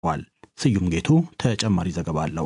ዋል። ስዩም ጌቱ ተጨማሪ ዘገባ አለው።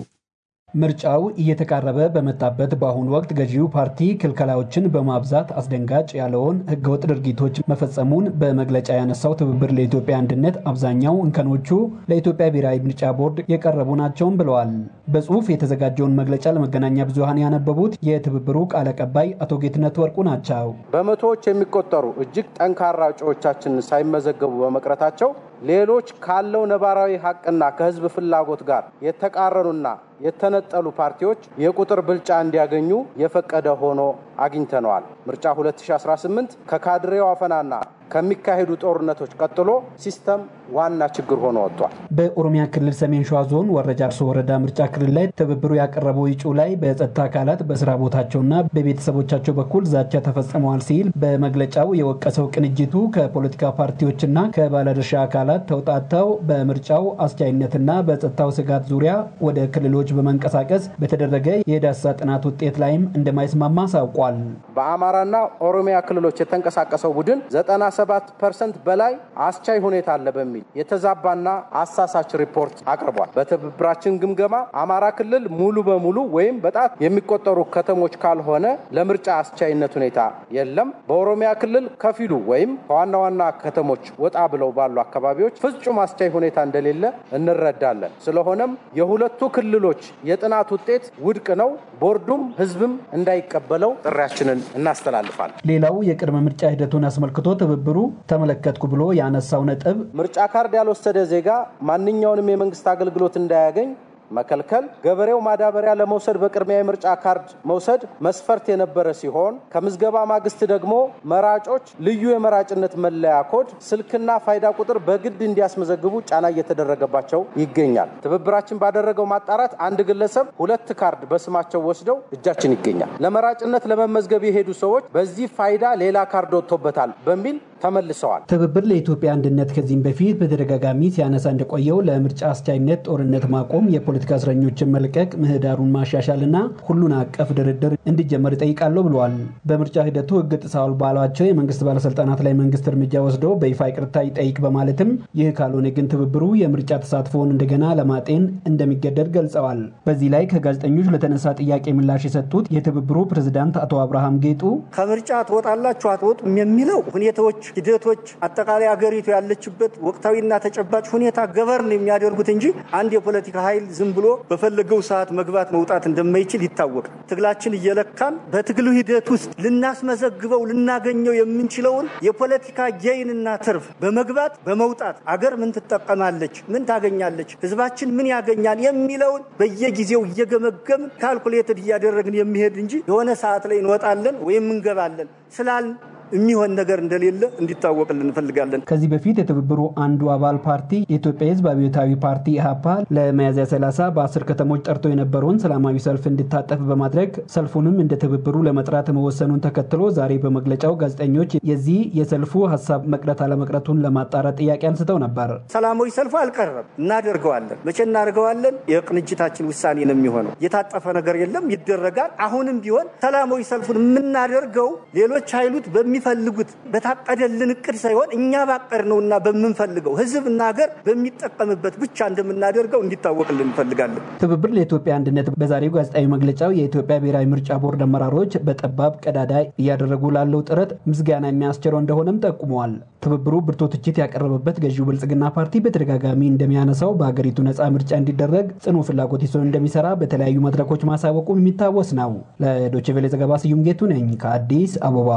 ምርጫው እየተቃረበ በመጣበት በአሁኑ ወቅት ገዢው ፓርቲ ክልከላዎችን በማብዛት አስደንጋጭ ያለውን ህገወጥ ድርጊቶች መፈጸሙን በመግለጫ ያነሳው ትብብር ለኢትዮጵያ አንድነት አብዛኛው እንከኖቹ ለኢትዮጵያ ብሔራዊ ምርጫ ቦርድ የቀረቡ ናቸውም ብለዋል። በጽሁፍ የተዘጋጀውን መግለጫ ለመገናኛ ብዙሃን ያነበቡት የትብብሩ ቃል አቀባይ አቶ ጌትነት ወርቁ ናቸው። በመቶዎች የሚቆጠሩ እጅግ ጠንካራ እጩዎቻችን ሳይመዘገቡ በመቅረታቸው ሌሎች ካለው ነባራዊ ሀቅና ከህዝብ ፍላጎት ጋር የተቃረኑና የተነጠሉ ፓርቲዎች የቁጥር ብልጫ እንዲያገኙ የፈቀደ ሆኖ አግኝተነዋል። ምርጫ 2018 ከካድሬው አፈናና ከሚካሄዱ ጦርነቶች ቀጥሎ ሲስተም ዋና ችግር ሆኖ ወጥቷል። በኦሮሚያ ክልል ሰሜን ሸዋ ዞን ወረጃ አርሶ ወረዳ ምርጫ ክልል ላይ ትብብሩ ያቀረበው እጩ ላይ በጸጥታ አካላት በስራ ቦታቸውና በቤተሰቦቻቸው በኩል ዛቻ ተፈጽመዋል ሲል በመግለጫው የወቀሰው ቅንጅቱ ከፖለቲካ ፓርቲዎችና ከባለድርሻ አካላት ተውጣተው በምርጫው አስቻይነትና በጸጥታው ስጋት ዙሪያ ወደ ክልሎች በመንቀሳቀስ በተደረገ የዳሰሳ ጥናት ውጤት ላይም እንደማይስማማ አሳውቋል። በአማራና ኦሮሚያ ክልሎች የተንቀሳቀሰው ቡድን 97 ፐርሰንት በላይ አስቻይ ሁኔታ አለ በሚል የተዛባና አሳሳች ሪፖርት አቅርቧል። በትብብራችን ግምገማ አማራ ክልል ሙሉ በሙሉ ወይም በጣት የሚቆጠሩ ከተሞች ካልሆነ ለምርጫ አስቻይነት ሁኔታ የለም። በኦሮሚያ ክልል ከፊሉ ወይም ከዋና ዋና ከተሞች ወጣ ብለው ባሉ አካባቢዎች ፍጹም አስቻይ ሁኔታ እንደሌለ እንረዳለን። ስለሆነም የሁለቱ ክልሎች የጥናት ውጤት ውድቅ ነው። ቦርዱም ህዝብም እንዳይቀበለው ጥሪያችንን እናስተላልፋለን። ሌላው የቅድመ ምርጫ ሂደቱን አስመልክቶ ትብብሩ ተመለከትኩ ብሎ ያነሳው ነጥብ ምርጫ ካርድ ያልወሰደ ዜጋ ማንኛውንም የመንግስት አገልግሎት እንዳያገኝ መከልከል፣ ገበሬው ማዳበሪያ ለመውሰድ በቅድሚያ የምርጫ ካርድ መውሰድ መስፈርት የነበረ ሲሆን ከምዝገባ ማግስት ደግሞ መራጮች ልዩ የመራጭነት መለያ ኮድ፣ ስልክና ፋይዳ ቁጥር በግድ እንዲያስመዘግቡ ጫና እየተደረገባቸው ይገኛል። ትብብራችን ባደረገው ማጣራት አንድ ግለሰብ ሁለት ካርድ በስማቸው ወስደው እጃችን ይገኛል። ለመራጭነት ለመመዝገብ የሄዱ ሰዎች በዚህ ፋይዳ ሌላ ካርድ ወጥቶበታል በሚል ተመልሰዋል። ትብብር ለኢትዮጵያ አንድነት ከዚህም በፊት በተደጋጋሚ ሲያነሳ እንደቆየው ለምርጫ አስቻይነት ጦርነት ማቆም፣ የፖለቲካ እስረኞችን መልቀቅ፣ ምህዳሩን ማሻሻልና ሁሉን አቀፍ ድርድር እንዲጀመር ይጠይቃለሁ ብለዋል። በምርጫ ሂደቱ ሕግ ጥሰዋል ባሏቸው የመንግስት ባለስልጣናት ላይ መንግስት እርምጃ ወስዶ በይፋ ይቅርታ ይጠይቅ በማለትም ይህ ካልሆነ ግን ትብብሩ የምርጫ ተሳትፎውን እንደገና ለማጤን እንደሚገደድ ገልጸዋል። በዚህ ላይ ከጋዜጠኞች ለተነሳ ጥያቄ ምላሽ የሰጡት የትብብሩ ፕሬዝዳንት አቶ አብርሃም ጌጡ ከምርጫ ትወጣላችሁ አትወጡም የሚለው ሁኔታዎች ሂደቶች አጠቃላይ አገሪቱ ያለችበት ወቅታዊና ተጨባጭ ሁኔታ ገበርን የሚያደርጉት እንጂ አንድ የፖለቲካ ኃይል ዝም ብሎ በፈለገው ሰዓት መግባት መውጣት እንደማይችል ይታወቃል። ትግላችን እየለካን በትግሉ ሂደት ውስጥ ልናስመዘግበው ልናገኘው የምንችለውን የፖለቲካ ጌይንና ትርፍ በመግባት በመውጣት አገር ምን ትጠቀማለች፣ ምን ታገኛለች፣ ህዝባችን ምን ያገኛል የሚለውን በየጊዜው እየገመገምን ካልኩሌትድ እያደረግን የሚሄድ እንጂ የሆነ ሰዓት ላይ እንወጣለን ወይም እንገባለን ስላል የሚሆን ነገር እንደሌለ እንዲታወቅልን እንፈልጋለን። ከዚህ በፊት የትብብሩ አንዱ አባል ፓርቲ የኢትዮጵያ ህዝብ አብዮታዊ ፓርቲ ኢህአፓ ለሚያዝያ 30 በአስር ከተሞች ጠርቶ የነበረውን ሰላማዊ ሰልፍ እንዲታጠፍ በማድረግ ሰልፉንም እንደ ትብብሩ ለመጥራት መወሰኑን ተከትሎ ዛሬ በመግለጫው ጋዜጠኞች የዚህ የሰልፉ ሀሳብ መቅረት አለመቅረቱን ለማጣራት ጥያቄ አንስተው ነበር። ሰላማዊ ሰልፉ አልቀረም፣ እናደርገዋለን። መቼ እናደርገዋለን? የቅንጅታችን ውሳኔ ነው የሚሆነው። የታጠፈ ነገር የለም፣ ይደረጋል። አሁንም ቢሆን ሰላማዊ ሰልፉን የምናደርገው ሌሎች ኃይሉት በሚፈልጉት በታቀደልን እቅድ ሳይሆን እኛ ባቀድነውና በምንፈልገው ህዝብና ሀገር በሚጠቀምበት ብቻ እንደምናደርገው እንዲታወቅልን እንፈልጋለን። ትብብር ለኢትዮጵያ አንድነት በዛሬው ጋዜጣዊ መግለጫው የኢትዮጵያ ብሔራዊ ምርጫ ቦርድ አመራሮች በጠባብ ቀዳዳ እያደረጉ ላለው ጥረት ምስጋና የሚያስችለው እንደሆነም ጠቁመዋል። ትብብሩ ብርቱ ትችት ያቀረበበት ገዢው ብልጽግና ፓርቲ በተደጋጋሚ እንደሚያነሳው በሀገሪቱ ነፃ ምርጫ እንዲደረግ ጽኑ ፍላጎት ይዞ እንደሚሰራ በተለያዩ መድረኮች ማሳወቁ የሚታወስ ነው። ለዶይቼ ቬለ ዘገባ ስዩም ጌቱ ነኝ ከአዲስ አበባ።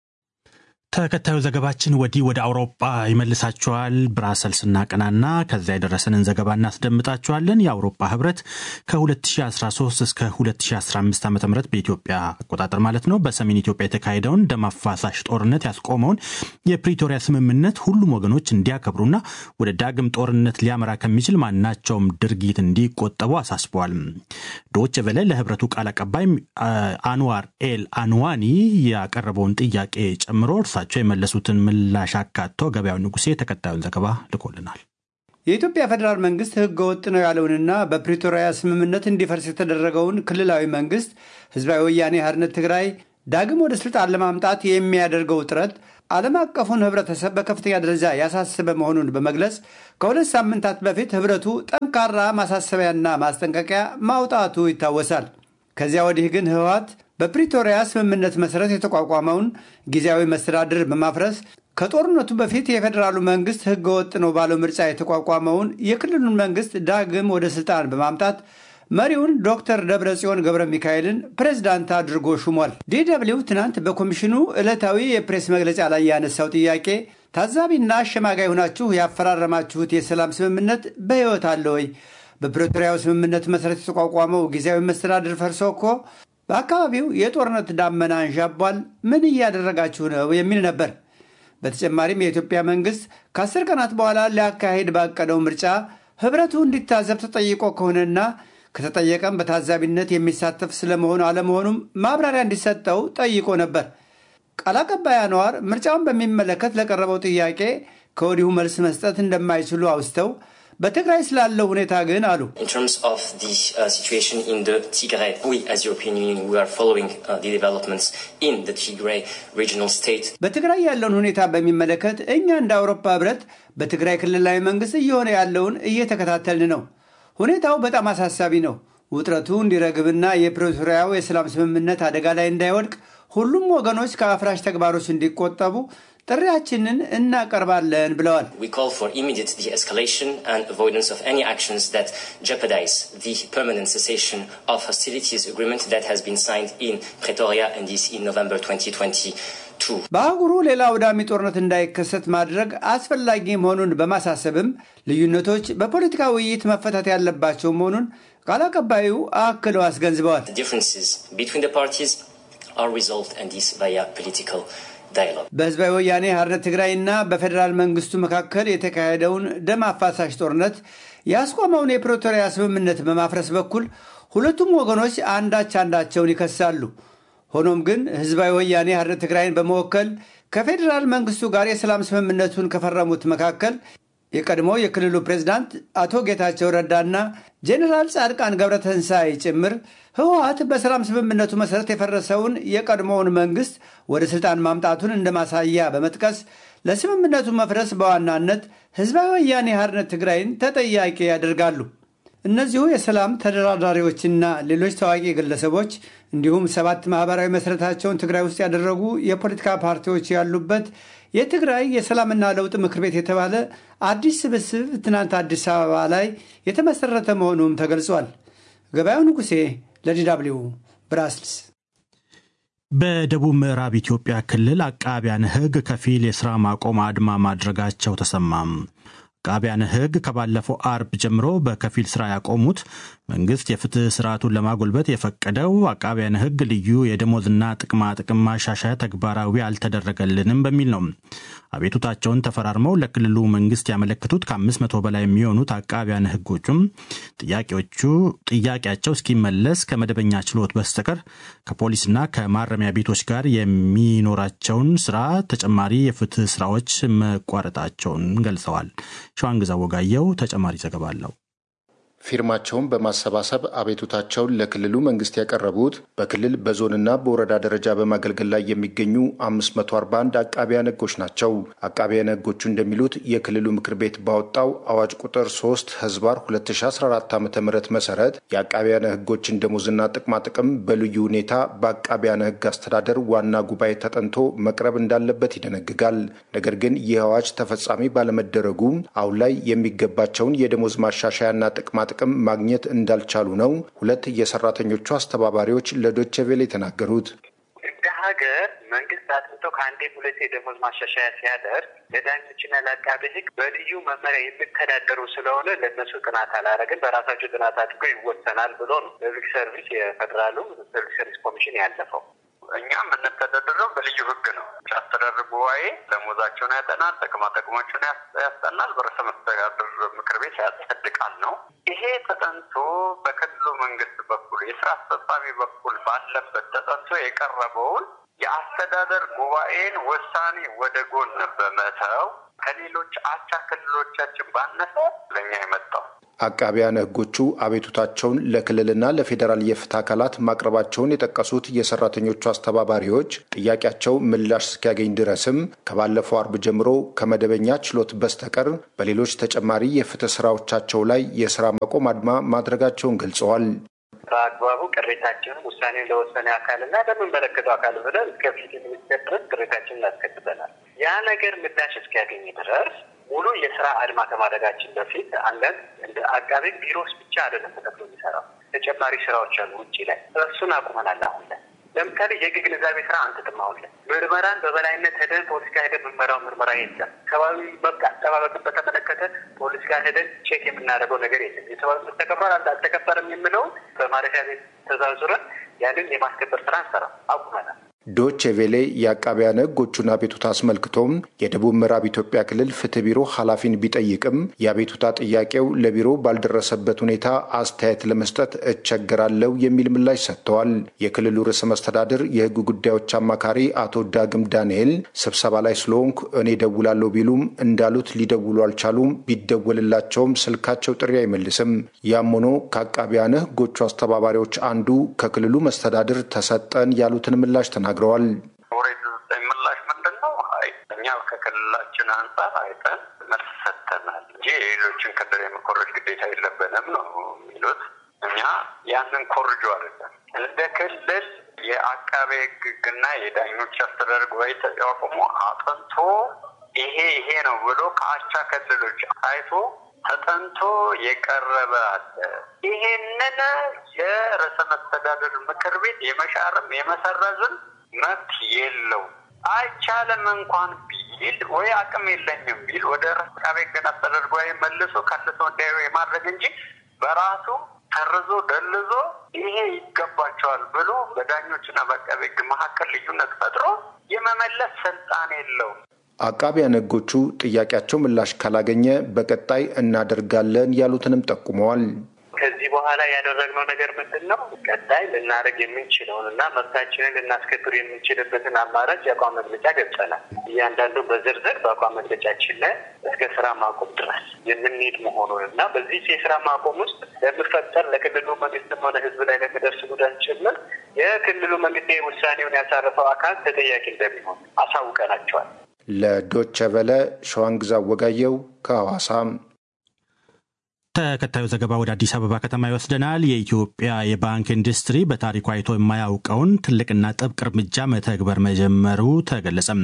ተከታዩ ዘገባችን ወዲህ ወደ አውሮፓ ይመልሳችኋል። ብራሰልስ እናቀናና ከዚያ የደረሰንን ዘገባ እናስደምጣችኋለን። የአውሮፓ ህብረት ከ2013 እስከ 2015 ዓ ም በኢትዮጵያ አቆጣጠር ማለት ነው በሰሜን ኢትዮጵያ የተካሄደውን ደም አፋሳሽ ጦርነት ያስቆመውን የፕሪቶሪያ ስምምነት ሁሉም ወገኖች እንዲያከብሩና ወደ ዳግም ጦርነት ሊያመራ ከሚችል ማናቸውም ድርጊት እንዲቆጠቡ አሳስበዋል። ዶች ቨለ ለህብረቱ ቃል አቀባይ አንዋር ኤል አንዋኒ ያቀረበውን ጥያቄ ጨምሮ እርሳቸው የመለሱትን ምላሽ አካቶ ገበያው ንጉሴ ተከታዩን ዘገባ ልኮልናል። የኢትዮጵያ ፌዴራል መንግስት ህገ ወጥ ነው ያለውንና በፕሪቶሪያ ስምምነት እንዲፈርስ የተደረገውን ክልላዊ መንግስት ህዝባዊ ወያኔ ሓርነት ትግራይ ዳግም ወደ ስልጣን ለማምጣት የሚያደርገው ጥረት ዓለም አቀፉን ህብረተሰብ በከፍተኛ ደረጃ ያሳሰበ መሆኑን በመግለጽ ከሁለት ሳምንታት በፊት ህብረቱ ጠንካራ ማሳሰቢያና ማስጠንቀቂያ ማውጣቱ ይታወሳል። ከዚያ ወዲህ ግን ህወሓት በፕሪቶሪያ ስምምነት መሰረት የተቋቋመውን ጊዜያዊ መስተዳድር በማፍረስ ከጦርነቱ በፊት የፌዴራሉ መንግስት ህገወጥ ነው ባለው ምርጫ የተቋቋመውን የክልሉን መንግስት ዳግም ወደ ስልጣን በማምጣት መሪውን ዶክተር ደብረጽዮን ገብረ ሚካኤልን ፕሬዝዳንት አድርጎ ሹሟል። ዲደብሊው ትናንት በኮሚሽኑ ዕለታዊ የፕሬስ መግለጫ ላይ ያነሳው ጥያቄ ታዛቢና አሸማጋይ ሆናችሁ ያፈራረማችሁት የሰላም ስምምነት በሕይወት አለ ወይ? በፕሪቶሪያው ስምምነት መሰረት የተቋቋመው ጊዜያዊ መስተዳድር ፈርሶ እኮ በአካባቢው የጦርነት ዳመና አንዣቧል። ምን እያደረጋችሁ ነው? የሚል ነበር። በተጨማሪም የኢትዮጵያ መንግስት ከአስር ቀናት በኋላ ሊያካሄድ ባቀደው ምርጫ ህብረቱ እንዲታዘብ ተጠይቆ ከሆነና ከተጠየቀም በታዛቢነት የሚሳተፍ ስለመሆኑ አለመሆኑም ማብራሪያ እንዲሰጠው ጠይቆ ነበር። ቃል አቀባይ አንዋር ምርጫውን በሚመለከት ለቀረበው ጥያቄ ከወዲሁ መልስ መስጠት እንደማይችሉ አውስተው በትግራይ ስላለው ሁኔታ ግን አሉ። በትግራይ ያለውን ሁኔታ በሚመለከት እኛ እንደ አውሮፓ ህብረት በትግራይ ክልላዊ መንግስት እየሆነ ያለውን እየተከታተልን ነው። ሁኔታው በጣም አሳሳቢ ነው። ውጥረቱ እንዲረግብና የፕሪቶሪያው የሰላም ስምምነት አደጋ ላይ እንዳይወድቅ ሁሉም ወገኖች ከአፍራሽ ተግባሮች እንዲቆጠቡ ጥሪያችንን እናቀርባለን ብለዋል። በአህጉሩ ሌላ አውዳሚ ጦርነት እንዳይከሰት ማድረግ አስፈላጊ መሆኑን በማሳሰብም ልዩነቶች በፖለቲካ ውይይት መፈታት ያለባቸው መሆኑን ቃል አቀባዩ አክለው አስገንዝበዋል። በህዝባዊ ወያኔ ሓርነት ትግራይና በፌዴራል መንግስቱ መካከል የተካሄደውን ደም አፋሳሽ ጦርነት ያስቆመውን የፕሪቶሪያ ስምምነት በማፍረስ በኩል ሁለቱም ወገኖች አንዳች አንዳቸውን ይከሳሉ። ሆኖም ግን ህዝባዊ ወያኔ ሓርነት ትግራይን በመወከል ከፌዴራል መንግስቱ ጋር የሰላም ስምምነቱን ከፈረሙት መካከል የቀድሞ የክልሉ ፕሬዝዳንት አቶ ጌታቸው ረዳና ጄኔራል ጻድቃን ገብረተንሳይ ጭምር ህወሓት በሰላም ስምምነቱ መሰረት የፈረሰውን የቀድሞውን መንግስት ወደ ስልጣን ማምጣቱን እንደ ማሳያ በመጥቀስ ለስምምነቱ መፍረስ በዋናነት ህዝባዊ ወያኔ ሓርነት ትግራይን ተጠያቂ ያደርጋሉ። እነዚሁ የሰላም ተደራዳሪዎችና ሌሎች ታዋቂ ግለሰቦች እንዲሁም ሰባት ማህበራዊ መሰረታቸውን ትግራይ ውስጥ ያደረጉ የፖለቲካ ፓርቲዎች ያሉበት የትግራይ የሰላምና ለውጥ ምክር ቤት የተባለ አዲስ ስብስብ ትናንት አዲስ አበባ ላይ የተመሰረተ መሆኑም ተገልጿል። ገበያው ንጉሴ ለዲዳብሊው ብራስልስ። በደቡብ ምዕራብ ኢትዮጵያ ክልል አቃቢያን ህግ ከፊል የሥራ ማቆም አድማ ማድረጋቸው ተሰማም። አቃቢያን ህግ ከባለፈው አርብ ጀምሮ በከፊል ስራ ያቆሙት መንግስት የፍትህ ስርዓቱን ለማጎልበት የፈቀደው አቃቢያን ህግ ልዩ የደሞዝና ጥቅማ ጥቅም ማሻሻያ ተግባራዊ አልተደረገልንም በሚል ነው። አቤቱታቸውን ተፈራርመው ለክልሉ መንግስት ያመለክቱት ከአምስት መቶ በላይ የሚሆኑት አቃቢያን ህጎቹም ጥያቄዎቹ ጥያቄያቸው እስኪመለስ ከመደበኛ ችሎት በስተቀር ከፖሊስና ከማረሚያ ቤቶች ጋር የሚኖራቸውን ስራ ተጨማሪ የፍትህ ስራዎች መቋረጣቸውን ገልጸዋል። ሸዋንግዛ ወጋየው ተጨማሪ ዘገባ አለው። ፊርማቸውን በማሰባሰብ አቤቱታቸውን ለክልሉ መንግስት ያቀረቡት በክልል በዞንና በወረዳ ደረጃ በማገልገል ላይ የሚገኙ 541 አቃቢያን ህጎች ናቸው። አቃቢያን ህጎቹ እንደሚሉት የክልሉ ምክር ቤት ባወጣው አዋጅ ቁጥር 3 ህዝባር 2014 ዓ ም መሰረት የአቃቢያን ህጎችን ደሞዝና ጥቅማጥቅም በልዩ ሁኔታ በአቃቢያን ህግ አስተዳደር ዋና ጉባኤ ተጠንቶ መቅረብ እንዳለበት ይደነግጋል። ነገር ግን ይህ አዋጅ ተፈጻሚ ባለመደረጉ አሁን ላይ የሚገባቸውን የደሞዝ ማሻሻያና ጥቅማ ጥቅም ማግኘት እንዳልቻሉ ነው ሁለት የሰራተኞቹ አስተባባሪዎች ለዶቼ ቬለ የተናገሩት። እንደ ሀገር መንግስት አጥንቶ ከአንዴ ሁለቴ የደሞዝ ማሻሻያ ሲያደርግ ለዳኞችና ለአቃቤ ህግ በልዩ መመሪያ የሚተዳደሩ ስለሆነ ለእነሱ ጥናት አላረግን በራሳቸው ጥናት አድርጎ ይወሰናል ብሎ ነው ፐብሊክ ሰርቪስ የፌዴራሉ ፐብሊክ ሰርቪስ ኮሚሽን ያለፈው። እኛ የምንተዳደረው በልዩ ህግ ነው። አስተዳደር ጉባኤ ደሞዛቸውን ያጠናል፣ ጥቅማ ጥቅሞችን ያስጠናል፣ በርዕሰ መስተዳድር ምክር ቤት ያጸድቃል ነው። ይሄ ተጠንቶ በክልሉ መንግስት በኩል የስራ አስፈጻሚ በኩል ባለበት ተጠንቶ የቀረበውን የአስተዳደር ጉባኤን ውሳኔ ወደ ጎን በመተው ከሌሎች አቻ ክልሎቻችን ባነሰ ለእኛ የመጣው አቃቢያነ ሕጎቹ አቤቱታቸውን ለክልልና ለፌዴራል የፍትህ አካላት ማቅረባቸውን የጠቀሱት የሰራተኞቹ አስተባባሪዎች ጥያቄያቸው ምላሽ እስኪያገኝ ድረስም ከባለፈው አርብ ጀምሮ ከመደበኛ ችሎት በስተቀር በሌሎች ተጨማሪ የፍትህ ስራዎቻቸው ላይ የስራ ማቆም አድማ ማድረጋቸውን ገልጸዋል። በአግባቡ ቅሬታችንን ውሳኔ ለወሰነ አካልና ለሚመለከተው አካል ብለን እስከ ፍትህ ሚኒስቴር ድረስ ቅሬታችንን እናስከትበናል። ያ ነገር ምላሽ እስኪያገኝ ድረስ ሙሉ የስራ አድማ ከማድረጋችን በፊት አንዳንድ እንደ አቃቤ ቢሮስ ብቻ አይደለም ተከፍሎ የሚሰራው ተጨማሪ ስራዎች አሉ ውጭ ላይ እሱን አቁመናል። አሁን ላይ ለምሳሌ የህግ ግንዛቤ ስራ አንትጥም አሁን ላይ ምርመራን በበላይነት ሄደን ፖሊስ ጋር ሄደን ምርመራው ምርመራ የለም። ሰብአዊ መብት አጠባበቅን በተመለከተ ፖሊስ ጋር ሄደን ቼክ የምናደርገው ነገር የለም። የሰብአዊ መብት ተከብሯል አልተከበረም የምለውን በማረፊያ ቤት ተዛዙረን ያንን የማስከበር ስራ እንሰራ አቁመናል። ዶቼ ቬሌ የአቃቢያነ ሕጎቹን አቤቱታ አስመልክቶም የደቡብ ምዕራብ ኢትዮጵያ ክልል ፍትህ ቢሮ ኃላፊን ቢጠይቅም የአቤቱታ ጥያቄው ለቢሮ ባልደረሰበት ሁኔታ አስተያየት ለመስጠት እቸገራለሁ የሚል ምላሽ ሰጥተዋል። የክልሉ ርዕሰ መስተዳድር የሕግ ጉዳዮች አማካሪ አቶ ዳግም ዳንኤል ስብሰባ ላይ ስለሆንኩ እኔ ደውላለሁ ቢሉም እንዳሉት ሊደውሉ አልቻሉም። ቢደወልላቸውም ስልካቸው ጥሪ አይመልስም። ያም ሆኖ ከአቃቢያነ ሕጎቹ አስተባባሪዎች አንዱ ከክልሉ መስተዳድር ተሰጠን ያሉትን ምላሽ ተናግረዋል ተናግረዋል። ኦሬዲ ምላሽ ምንድን ነው? አይ እኛ ከክልላችን አንጻር አይተን መልስ ሰጥተናል እንጂ የሌሎችን ክልል የመኮረጅ ግዴታ የለብንም ነው የሚሉት። እኛ ያንን ኮርጆ አይደለም እንደ ክልል የአቃቤ ሕግና የዳኞች አስተዳደር ጉባኤ ተቋቁሞ አጥንቶ ይሄ ይሄ ነው ብሎ ከአቻ ክልሎች አይቶ ተጠንቶ የቀረበ አለ። ይሄንን የርዕሰ መስተዳደር ምክር ቤት የመሻርም የመሰረዝም መብት የለው። አይቻልም እንኳን ቢል ወይ አቅም የለኝም ቢል ወደ አቃቤ ሕግና አስተዳደር ጉባኤ መልሶ ከልሶ እንዲያዩ የማድረግ እንጂ በራሱ ሰርዞ ደልዞ ይሄ ይገባቸዋል ብሎ በዳኞችና በአቃቤ ሕግ መካከል ልዩነት ፈጥሮ የመመለስ ስልጣን የለውም። አቃቢያነ ሕጎቹ ጥያቄያቸው ምላሽ ካላገኘ በቀጣይ እናደርጋለን ያሉትንም ጠቁመዋል። ከዚህ በኋላ ያደረግነው ነገር ምንድን ነው? ቀጣይ ልናደርግ የምንችለውን እና መብታችንን ልናስከብር የምንችልበትን አማራጭ የአቋም መግለጫ ገብጸናል። እያንዳንዱ በዝርዝር በአቋም መግለጫችን ላይ እስከ ስራ ማቆም ድረስ የምንሄድ መሆኑን እና በዚህ የስራ ማቆም ውስጥ ለሚፈጠር ለክልሉ መንግስትም ሆነ ህዝብ ላይ ለሚደርስ ጉዳት ጭምር የክልሉ መንግስት ውሳኔውን ያሳረፈው አካል ተጠያቂ እንደሚሆን አሳውቀናቸዋል። ለዶቸ ቨለ ሸዋንግዛ ወጋየው ከሐዋሳም ተከታዩ ዘገባ ወደ አዲስ አበባ ከተማ ይወስደናል። የኢትዮጵያ የባንክ ኢንዱስትሪ በታሪኩ አይቶ የማያውቀውን ትልቅና ጥብቅ እርምጃ መተግበር መጀመሩ ተገለጸም።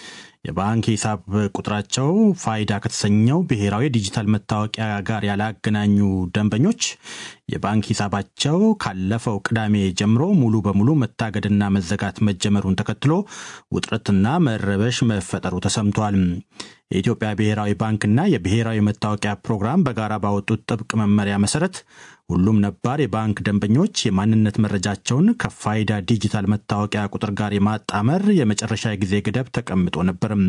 የባንክ ሂሳብ ቁጥራቸው ፋይዳ ከተሰኘው ብሔራዊ ዲጂታል መታወቂያ ጋር ያላገናኙ ደንበኞች የባንክ ሂሳባቸው ካለፈው ቅዳሜ ጀምሮ ሙሉ በሙሉ መታገድና መዘጋት መጀመሩን ተከትሎ ውጥረትና መረበሽ መፈጠሩ ተሰምቷል። የኢትዮጵያ ብሔራዊ ባንክና የብሔራዊ መታወቂያ ፕሮግራም በጋራ ባወጡት ጥብቅ መመሪያ መሰረት ሁሉም ነባር የባንክ ደንበኞች የማንነት መረጃቸውን ከፋይዳ ዲጂታል መታወቂያ ቁጥር ጋር የማጣመር የመጨረሻ የጊዜ ገደብ ተቀምጦ ነበርም።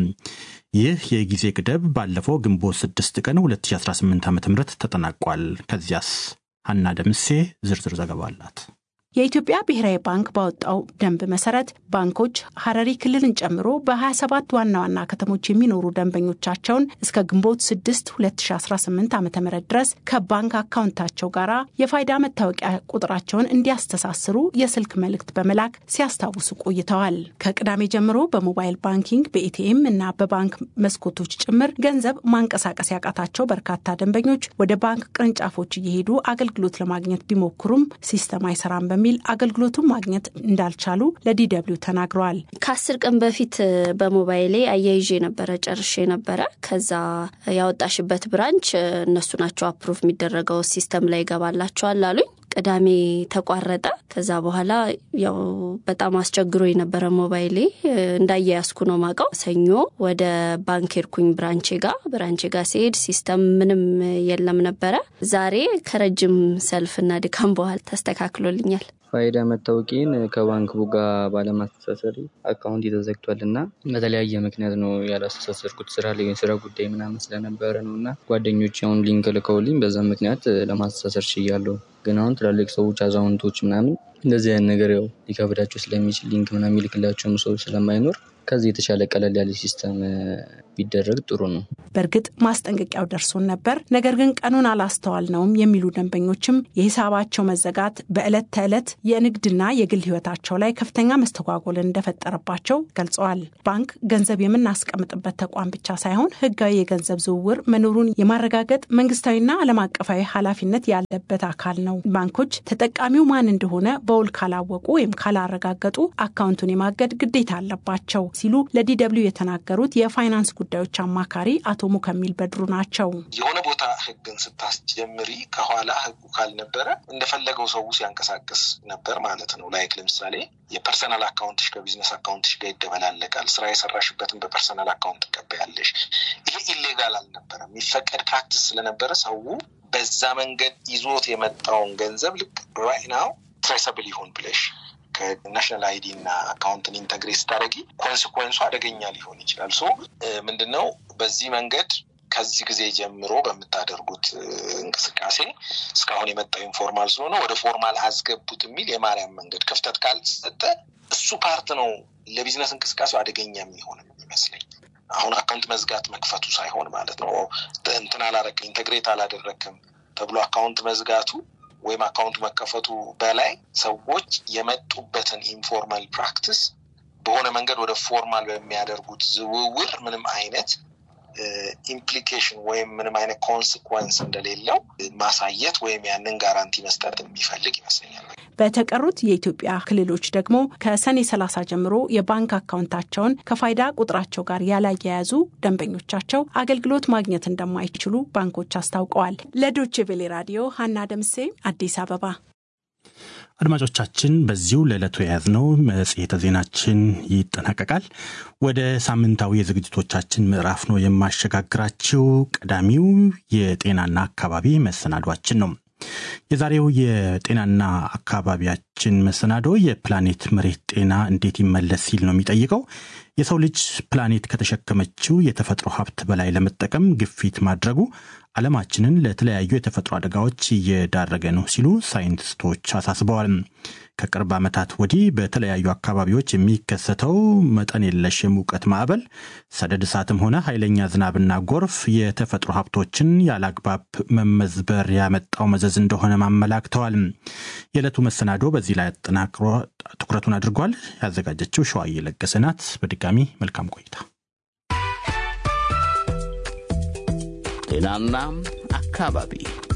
ይህ የጊዜ ገደብ ባለፈው ግንቦት 6 ቀን 2018 ዓ ም ተጠናቋል። ከዚያስ ሀና ደምሴ ዝርዝር ዘገባ አላት። የኢትዮጵያ ብሔራዊ ባንክ ባወጣው ደንብ መሰረት ባንኮች ሀረሪ ክልልን ጨምሮ በ27 ዋና ዋና ከተሞች የሚኖሩ ደንበኞቻቸውን እስከ ግንቦት 6 2018 ዓ ም ድረስ ከባንክ አካውንታቸው ጋር የፋይዳ መታወቂያ ቁጥራቸውን እንዲያስተሳስሩ የስልክ መልእክት በመላክ ሲያስታውሱ ቆይተዋል። ከቅዳሜ ጀምሮ በሞባይል ባንኪንግ በኤቲኤም እና በባንክ መስኮቶች ጭምር ገንዘብ ማንቀሳቀስ ያቃታቸው በርካታ ደንበኞች ወደ ባንክ ቅርንጫፎች እየሄዱ አገልግሎት ለማግኘት ቢሞክሩም ሲስተም አይሰራም በሚል በሚል አገልግሎቱን ማግኘት እንዳልቻሉ ለዲደብሊው ተናግረዋል። ከአስር ቀን በፊት በሞባይሌ አያይዤ ነበረ ጨርሼ ነበረ። ከዛ ያወጣሽበት ብራንች እነሱ ናቸው አፕሩቭ የሚደረገው ሲስተም ላይ ይገባላቸዋል አሉኝ። ቅዳሜ ተቋረጠ። ከዛ በኋላ ያው በጣም አስቸግሮ የነበረ ሞባይሌ እንዳያያዝኩ ነው ማውቀው። ሰኞ ወደ ባንክ ሄድኩኝ ብራንቼ ጋር ብራንቼ ጋር ሲሄድ ሲስተም ምንም የለም ነበረ። ዛሬ ከረጅም ሰልፍና ድካም በኋላ ተስተካክሎልኛል። ፋይዳ መታወቂያን ከባንክ ቡጋ ባለማስተሳሰር አካውንት ተዘግቷል እና በተለያየ ምክንያት ነው ያላስተሳሰርኩት። ስራ ላይ ስራ ጉዳይ ምናምን ስለነበረ ነው እና ጓደኞች አሁን ሊንክ ልከውልኝ በዛ ምክንያት ለማስተሳሰር ችያለሁ። ግን አሁን ትላልቅ ሰዎች አዛውንቶች ምናምን እንደዚህ አይነት ነገር ያው ሊከብዳቸው ስለሚችል ሊንክ ምናምን የሚልክላቸውም ሰው ስለማይኖር ከዚህ የተሻለ ቀለል ያለ ሲስተም ቢደረግ ጥሩ ነው። በእርግጥ ማስጠንቀቂያው ደርሶን ነበር፣ ነገር ግን ቀኑን አላስተዋልነውም የሚሉ ደንበኞችም የሂሳባቸው መዘጋት በዕለት ተዕለት የንግድና የግል ሕይወታቸው ላይ ከፍተኛ መስተጓጎልን እንደፈጠረባቸው ገልጸዋል። ባንክ ገንዘብ የምናስቀምጥበት ተቋም ብቻ ሳይሆን ሕጋዊ የገንዘብ ዝውውር መኖሩን የማረጋገጥ መንግስታዊና ዓለም አቀፋዊ ኃላፊነት ያለበት አካል ነው። ባንኮች ተጠቃሚው ማን እንደሆነ በውል ካላወቁ ወይም ካላረጋገጡ አካውንቱን የማገድ ግዴታ አለባቸው ሲሉ ለዲደብሊው የተናገሩት የፋይናንስ ጉዳዮች አማካሪ አቶ ሙከሚል በድሩ ናቸው። የሆነ ቦታ ህግን ስታስጀምሪ ከኋላ ህጉ ካልነበረ እንደፈለገው ሰው ሲያንቀሳቅስ ነበር ማለት ነው። ላይክ ለምሳሌ የፐርሰናል አካውንትሽ ከቢዝነስ አካውንትሽ ጋር ይደበላለቃል። ስራ የሰራሽበትን በፐርሰናል አካውንት ትቀበያለሽ። ይሄ ኢሌጋል አልነበረም፣ የሚፈቀድ ፕራክቲስ ስለነበረ ሰው በዛ መንገድ ይዞት የመጣውን ገንዘብ ልክ ራይት ናው ትሬሰብል ይሁን ብለሽ ከናሽናል አይዲ እና አካውንትን ኢንተግሬት ስታደረጊ ኮንስኮንሱ አደገኛ ሊሆን ይችላል። ሶ ምንድነው በዚህ መንገድ ከዚህ ጊዜ ጀምሮ በምታደርጉት እንቅስቃሴ እስካሁን የመጣው ኢንፎርማል ስለሆነ ወደ ፎርማል አስገቡት የሚል የማርያም መንገድ ክፍተት ካልሰጠ እሱ ፓርት ነው ለቢዝነስ እንቅስቃሴው አደገኛ የሚሆን የሚመስለኝ። አሁን አካውንት መዝጋት መክፈቱ ሳይሆን ማለት ነው እንትን አላረክም ኢንተግሬት አላደረክም ተብሎ አካውንት መዝጋቱ ወይም አካውንቱ መከፈቱ በላይ ሰዎች የመጡበትን ኢንፎርማል ፕራክቲስ በሆነ መንገድ ወደ ፎርማል በሚያደርጉት ዝውውር ምንም አይነት ኢምፕሊኬሽን ወይም ምንም አይነት ኮንስኮንስ እንደሌለው ማሳየት ወይም ያንን ጋራንቲ መስጠት የሚፈልግ ይመስለኛል። በተቀሩት የኢትዮጵያ ክልሎች ደግሞ ከሰኔ 30 ጀምሮ የባንክ አካውንታቸውን ከፋይዳ ቁጥራቸው ጋር ያላያያዙ ደንበኞቻቸው አገልግሎት ማግኘት እንደማይችሉ ባንኮች አስታውቀዋል። ለዶቼ ቬሌ ራዲዮ ሀና ደምሴ አዲስ አበባ። አድማጮቻችን በዚሁ ለዕለቱ የያዝነው መጽሔተ ዜናችን ይጠናቀቃል። ወደ ሳምንታዊ የዝግጅቶቻችን ምዕራፍ ነው የማሸጋግራችው። ቀዳሚው የጤናና አካባቢ መሰናዷችን ነው። የዛሬው የጤናና አካባቢያችን መሰናዶ የፕላኔት መሬት ጤና እንዴት ይመለስ ሲል ነው የሚጠይቀው። የሰው ልጅ ፕላኔት ከተሸከመችው የተፈጥሮ ሀብት በላይ ለመጠቀም ግፊት ማድረጉ ዓለማችንን ለተለያዩ የተፈጥሮ አደጋዎች እየዳረገ ነው ሲሉ ሳይንቲስቶች አሳስበዋል። ከቅርብ ዓመታት ወዲህ በተለያዩ አካባቢዎች የሚከሰተው መጠን የለሽ የሙቀት ማዕበል፣ ሰደድ እሳትም ሆነ ኃይለኛ ዝናብና ጎርፍ የተፈጥሮ ሀብቶችን ያለአግባብ መመዝበር ያመጣው መዘዝ እንደሆነ ማመላክተዋል። የዕለቱ መሰናዶ በዚህ ላይ አጠናክሮ ትኩረቱን አድርጓል። ያዘጋጀችው ሸዋዬ ለገሰ ናት። በድጋሚ መልካም ቆይታ። ጤናና አካባቢ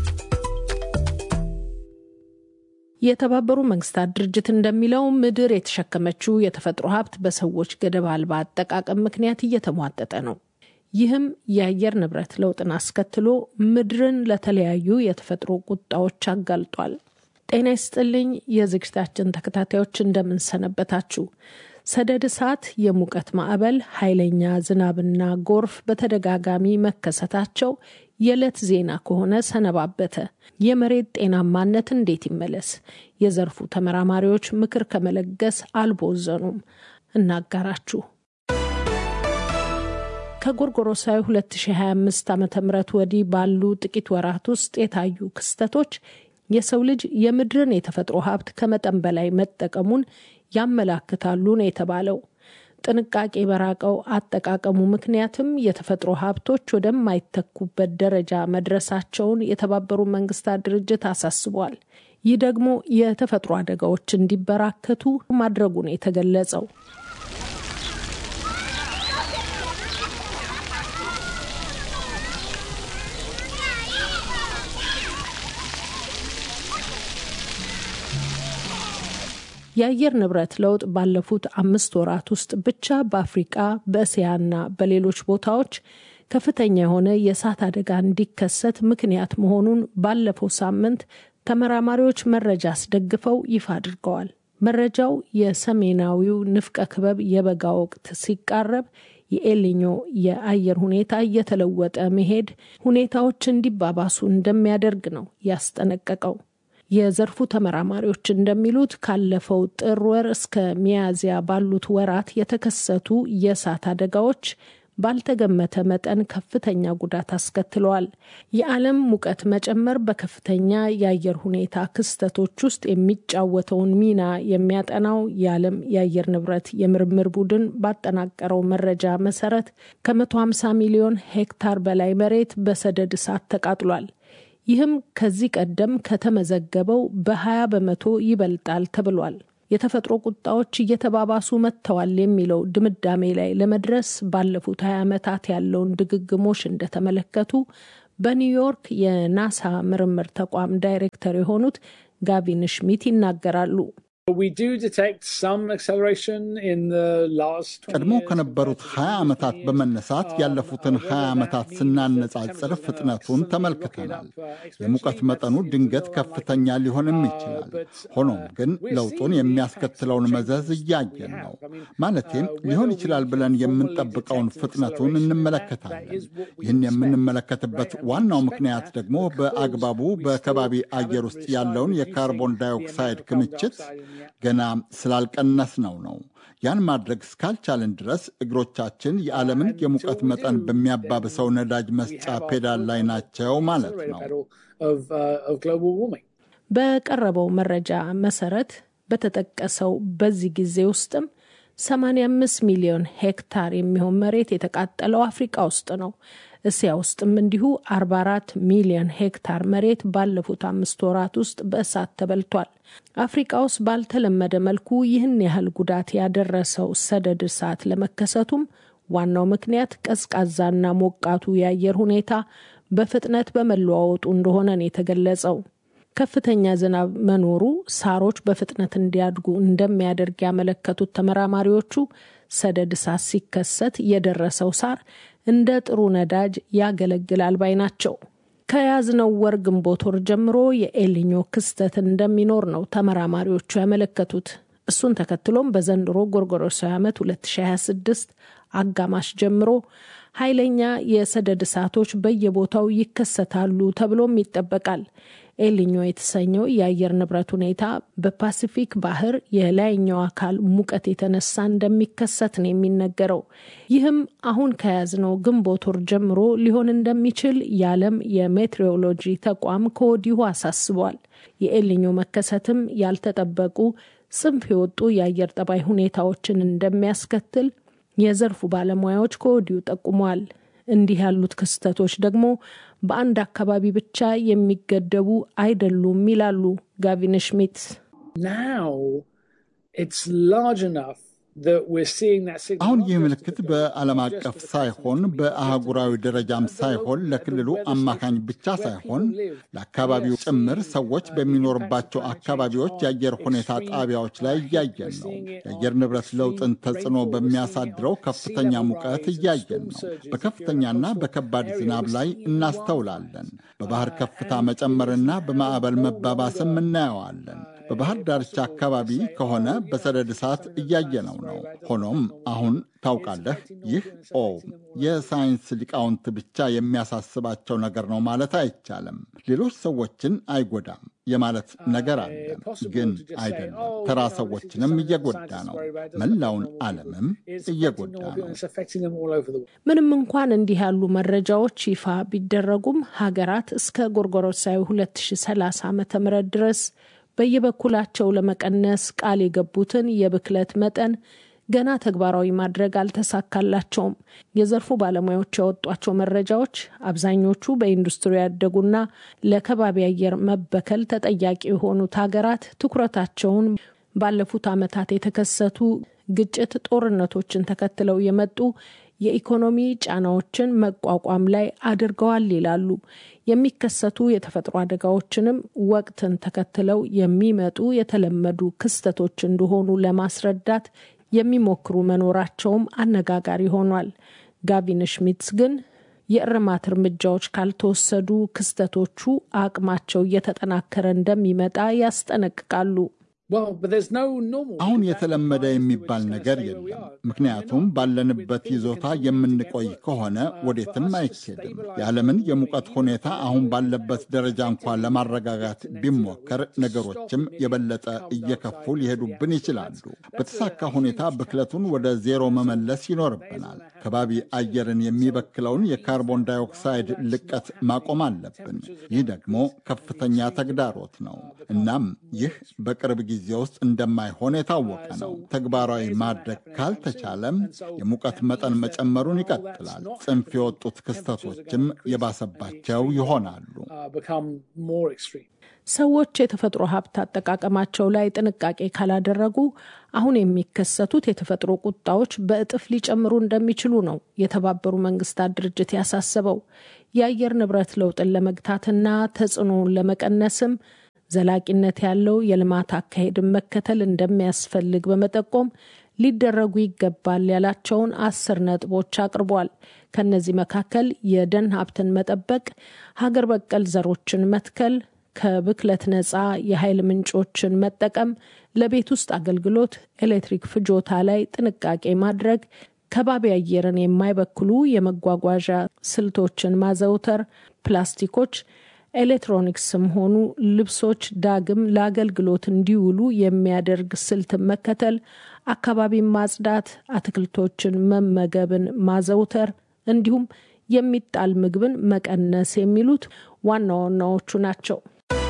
የተባበሩ መንግስታት ድርጅት እንደሚለው ምድር የተሸከመችው የተፈጥሮ ሀብት በሰዎች ገደብ አልባ አጠቃቀም ምክንያት እየተሟጠጠ ነው። ይህም የአየር ንብረት ለውጥን አስከትሎ ምድርን ለተለያዩ የተፈጥሮ ቁጣዎች አጋልጧል። ጤና ይስጥልኝ የዝግጅታችን ተከታታዮች እንደምንሰነበታችሁ። ሰደድ እሳት፣ የሙቀት ማዕበል፣ ኃይለኛ ዝናብና ጎርፍ በተደጋጋሚ መከሰታቸው የዕለት ዜና ከሆነ ሰነባበተ። የመሬት ጤናማነት እንዴት ይመለስ? የዘርፉ ተመራማሪዎች ምክር ከመለገስ አልቦዘኑም። እናጋራችሁ። ከጎርጎሮሳዊ 2025 ዓ ም ወዲህ ባሉ ጥቂት ወራት ውስጥ የታዩ ክስተቶች የሰው ልጅ የምድርን የተፈጥሮ ሀብት ከመጠን በላይ መጠቀሙን ያመላክታሉ ነው የተባለው። ጥንቃቄ በራቀው አጠቃቀሙ ምክንያትም የተፈጥሮ ሀብቶች ወደማይተኩበት ደረጃ መድረሳቸውን የተባበሩ መንግስታት ድርጅት አሳስቧል። ይህ ደግሞ የተፈጥሮ አደጋዎች እንዲበራከቱ ማድረጉ ነው የተገለጸው። የአየር ንብረት ለውጥ ባለፉት አምስት ወራት ውስጥ ብቻ በአፍሪቃ በእስያና በሌሎች ቦታዎች ከፍተኛ የሆነ የእሳት አደጋ እንዲከሰት ምክንያት መሆኑን ባለፈው ሳምንት ተመራማሪዎች መረጃ አስደግፈው ይፋ አድርገዋል። መረጃው የሰሜናዊው ንፍቀ ክበብ የበጋ ወቅት ሲቃረብ የኤልኞ የአየር ሁኔታ እየተለወጠ መሄድ ሁኔታዎች እንዲባባሱ እንደሚያደርግ ነው ያስጠነቀቀው። የዘርፉ ተመራማሪዎች እንደሚሉት ካለፈው ጥር ወር እስከ ሚያዝያ ባሉት ወራት የተከሰቱ የእሳት አደጋዎች ባልተገመተ መጠን ከፍተኛ ጉዳት አስከትለዋል። የዓለም ሙቀት መጨመር በከፍተኛ የአየር ሁኔታ ክስተቶች ውስጥ የሚጫወተውን ሚና የሚያጠናው የዓለም የአየር ንብረት የምርምር ቡድን ባጠናቀረው መረጃ መሰረት ከ150 ሚሊዮን ሄክታር በላይ መሬት በሰደድ እሳት ተቃጥሏል። ይህም ከዚህ ቀደም ከተመዘገበው በ20 በመቶ ይበልጣል ተብሏል። የተፈጥሮ ቁጣዎች እየተባባሱ መጥተዋል የሚለው ድምዳሜ ላይ ለመድረስ ባለፉት 20 ዓመታት ያለውን ድግግሞሽ እንደተመለከቱ በኒውዮርክ የናሳ ምርምር ተቋም ዳይሬክተር የሆኑት ጋቪን ሽሚት ይናገራሉ። ቀድሞ ከነበሩት 20 ዓመታት በመነሳት ያለፉትን 20 ዓመታት ስናነጻጽር ፍጥነቱን ተመልክተናል። የሙቀት መጠኑ ድንገት ከፍተኛ ሊሆንም ይችላል። ሆኖም ግን ለውጡን የሚያስከትለውን መዘዝ እያየን ነው። ማለቴም ሊሆን ይችላል ብለን የምንጠብቀውን ፍጥነቱን እንመለከታለን። ይህን የምንመለከትበት ዋናው ምክንያት ደግሞ በአግባቡ በከባቢ አየር ውስጥ ያለውን የካርቦን ዳይኦክሳይድ ክምችት ገና ስላልቀነስ ነው ነው። ያን ማድረግ እስካልቻልን ድረስ እግሮቻችን የዓለምን የሙቀት መጠን በሚያባብሰው ነዳጅ መስጫ ፔዳል ላይ ናቸው ማለት ነው። በቀረበው መረጃ መሰረት በተጠቀሰው በዚህ ጊዜ ውስጥም 85 ሚሊዮን ሄክታር የሚሆን መሬት የተቃጠለው አፍሪቃ ውስጥ ነው። እስያ ውስጥም እንዲሁ 44 ሚሊዮን ሄክታር መሬት ባለፉት አምስት ወራት ውስጥ በእሳት ተበልቷል። አፍሪቃ ውስጥ ባልተለመደ መልኩ ይህን ያህል ጉዳት ያደረሰው ሰደድ እሳት ለመከሰቱም ዋናው ምክንያት ቀዝቃዛና ሞቃቱ የአየር ሁኔታ በፍጥነት በመለዋወጡ እንደሆነ ነው የተገለጸው። ከፍተኛ ዝናብ መኖሩ ሳሮች በፍጥነት እንዲያድጉ እንደሚያደርግ ያመለከቱት ተመራማሪዎቹ ሰደድ እሳት ሲከሰት የደረሰው ሳር እንደ ጥሩ ነዳጅ ያገለግላል ባይ ናቸው። ከያዝነው ወር ግንቦት ወር ጀምሮ የኤልኞ ክስተት እንደሚኖር ነው ተመራማሪዎቹ ያመለከቱት። እሱን ተከትሎም በዘንድሮ ጎርጎሮሳዊ ዓመት 2026 አጋማሽ ጀምሮ ኃይለኛ የሰደድ እሳቶች በየቦታው ይከሰታሉ ተብሎም ይጠበቃል። ኤልኞ የተሰኘው የአየር ንብረት ሁኔታ በፓሲፊክ ባህር የላይኛው አካል ሙቀት የተነሳ እንደሚከሰት ነው የሚነገረው። ይህም አሁን ከያዝነው ግንቦት ወር ጀምሮ ሊሆን እንደሚችል የዓለም የሜትሮሎጂ ተቋም ከወዲሁ አሳስቧል። የኤልኞ መከሰትም ያልተጠበቁ ጽንፍ የወጡ የአየር ጠባይ ሁኔታዎችን እንደሚያስከትል የዘርፉ ባለሙያዎች ከወዲሁ ጠቁመዋል። እንዲህ ያሉት ክስተቶች ደግሞ በአንድ አካባቢ ብቻ የሚገደቡ አይደሉም ይላሉ ጋቪን ሽሚት። አሁን ይህ ምልክት በዓለም አቀፍ ሳይሆን በአህጉራዊ ደረጃም ሳይሆን ለክልሉ አማካኝ ብቻ ሳይሆን ለአካባቢው ጭምር ሰዎች በሚኖርባቸው አካባቢዎች የአየር ሁኔታ ጣቢያዎች ላይ እያየን ነው። የአየር ንብረት ለውጥን ተጽዕኖ በሚያሳድረው ከፍተኛ ሙቀት እያየን ነው። በከፍተኛና በከባድ ዝናብ ላይ እናስተውላለን። በባህር ከፍታ መጨመርና በማዕበል መባባስም እናየዋለን። በባህር ዳርቻ አካባቢ ከሆነ በሰደድ እሳት እያየነው ነው። ሆኖም አሁን ታውቃለህ፣ ይህ ኦ የሳይንስ ሊቃውንት ብቻ የሚያሳስባቸው ነገር ነው ማለት አይቻልም። ሌሎች ሰዎችን አይጎዳም የማለት ነገር አለ፣ ግን አይደለም። ተራ ሰዎችንም እየጎዳ ነው። መላውን ዓለምም እየጎዳ ነው። ምንም እንኳን እንዲህ ያሉ መረጃዎች ይፋ ቢደረጉም ሀገራት እስከ ጎርጎሮሳዊ 2030 ዓ ም ድረስ በየበኩላቸው ለመቀነስ ቃል የገቡትን የብክለት መጠን ገና ተግባራዊ ማድረግ አልተሳካላቸውም። የዘርፉ ባለሙያዎች ያወጧቸው መረጃዎች አብዛኞቹ በኢንዱስትሪ ያደጉና ለከባቢ አየር መበከል ተጠያቂ የሆኑት ሀገራት ትኩረታቸውን ባለፉት ዓመታት የተከሰቱ ግጭት፣ ጦርነቶችን ተከትለው የመጡ የኢኮኖሚ ጫናዎችን መቋቋም ላይ አድርገዋል ይላሉ። የሚከሰቱ የተፈጥሮ አደጋዎችንም ወቅትን ተከትለው የሚመጡ የተለመዱ ክስተቶች እንደሆኑ ለማስረዳት የሚሞክሩ መኖራቸውም አነጋጋሪ ሆኗል። ጋቪን ሽሚትስ ግን የእርማት እርምጃዎች ካልተወሰዱ ክስተቶቹ አቅማቸው እየተጠናከረ እንደሚመጣ ያስጠነቅቃሉ። አሁን የተለመደ የሚባል ነገር የለም። ምክንያቱም ባለንበት ይዞታ የምንቆይ ከሆነ ወዴትም አይኬድም። የዓለምን የሙቀት ሁኔታ አሁን ባለበት ደረጃ እንኳን ለማረጋጋት ቢሞከር ነገሮችም የበለጠ እየከፉ ሊሄዱብን ይችላሉ። በተሳካ ሁኔታ ብክለቱን ወደ ዜሮ መመለስ ይኖርብናል። ከባቢ አየርን የሚበክለውን የካርቦን ዳይኦክሳይድ ልቀት ማቆም አለብን። ይህ ደግሞ ከፍተኛ ተግዳሮት ነው። እናም ይህ በቅርብ ጊዜ ውስጥ እንደማይሆን የታወቀ ነው። ተግባራዊ ማድረግ ካልተቻለም የሙቀት መጠን መጨመሩን ይቀጥላል። ጽንፍ የወጡት ክስተቶችም የባሰባቸው ይሆናሉ። ሰዎች የተፈጥሮ ሀብት አጠቃቀማቸው ላይ ጥንቃቄ ካላደረጉ አሁን የሚከሰቱት የተፈጥሮ ቁጣዎች በእጥፍ ሊጨምሩ እንደሚችሉ ነው የተባበሩ መንግስታት ድርጅት ያሳሰበው። የአየር ንብረት ለውጥን ለመግታትና ተጽዕኖውን ለመቀነስም ዘላቂነት ያለው የልማት አካሄድን መከተል እንደሚያስፈልግ በመጠቆም ሊደረጉ ይገባል ያላቸውን አስር ነጥቦች አቅርቧል። ከነዚህ መካከል የደን ሀብትን መጠበቅ፣ ሀገር በቀል ዘሮችን መትከል፣ ከብክለት ነፃ የኃይል ምንጮችን መጠቀም፣ ለቤት ውስጥ አገልግሎት ኤሌክትሪክ ፍጆታ ላይ ጥንቃቄ ማድረግ፣ ከባቢ አየርን የማይበክሉ የመጓጓዣ ስልቶችን ማዘውተር፣ ፕላስቲኮች ኤሌክትሮኒክስም ሆኑ ልብሶች ዳግም ለአገልግሎት እንዲውሉ የሚያደርግ ስልትን መከተል፣ አካባቢን ማጽዳት፣ አትክልቶችን መመገብን ማዘውተር እንዲሁም የሚጣል ምግብን መቀነስ የሚሉት ዋና ዋናዎቹ ናቸው።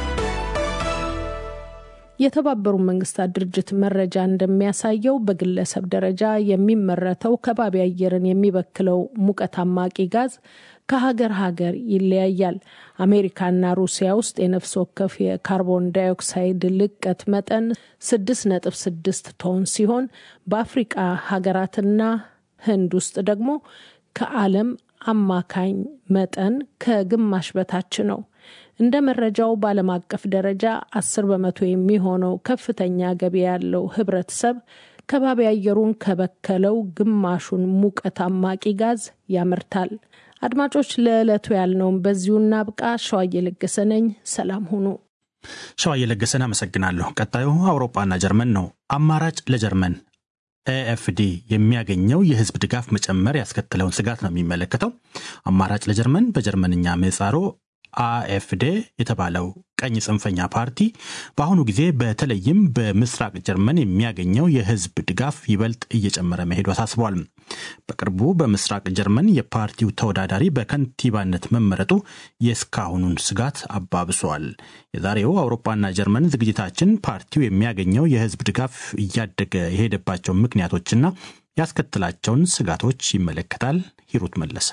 የተባበሩት መንግስታት ድርጅት መረጃ እንደሚያሳየው በግለሰብ ደረጃ የሚመረተው ከባቢ አየርን የሚበክለው ሙቀት አማቂ ጋዝ ከሀገር ሀገር ይለያያል። አሜሪካና ሩሲያ ውስጥ የነፍስ ወከፍ የካርቦን ዳይኦክሳይድ ልቀት መጠን ስድስት ነጥብ ስድስት ቶን ሲሆን በአፍሪቃ ሀገራትና ህንድ ውስጥ ደግሞ ከዓለም አማካኝ መጠን ከግማሽ በታች ነው። እንደ መረጃው በዓለም አቀፍ ደረጃ አስር በመቶ የሚሆነው ከፍተኛ ገቢ ያለው ህብረተሰብ ከባቢ አየሩን ከበከለው ግማሹን ሙቀት አማቂ ጋዝ ያመርታል። አድማጮች፣ ለዕለቱ ያልነውን በዚሁ እናብቃ። ሸዋዬ ለገሰ ነኝ። ሰላም ሁኑ። ሸዋዬ ለገሰን አመሰግናለሁ። ቀጣዩ አውሮፓና ጀርመን ነው። አማራጭ ለጀርመን ኤኤፍዲ የሚያገኘው የህዝብ ድጋፍ መጨመር ያስከተለውን ስጋት ነው የሚመለከተው። አማራጭ ለጀርመን በጀርመንኛ ምህጻሩ አኤፍዴ የተባለው ቀኝ ጽንፈኛ ፓርቲ በአሁኑ ጊዜ በተለይም በምስራቅ ጀርመን የሚያገኘው የህዝብ ድጋፍ ይበልጥ እየጨመረ መሄዱ አሳስቧል። በቅርቡ በምስራቅ ጀርመን የፓርቲው ተወዳዳሪ በከንቲባነት መመረጡ የእስካሁኑን ስጋት አባብሷል። የዛሬው አውሮፓና ጀርመን ዝግጅታችን ፓርቲው የሚያገኘው የህዝብ ድጋፍ እያደገ የሄደባቸው ምክንያቶችና ያስከትላቸውን ስጋቶች ይመለከታል። ሂሩት መለሰ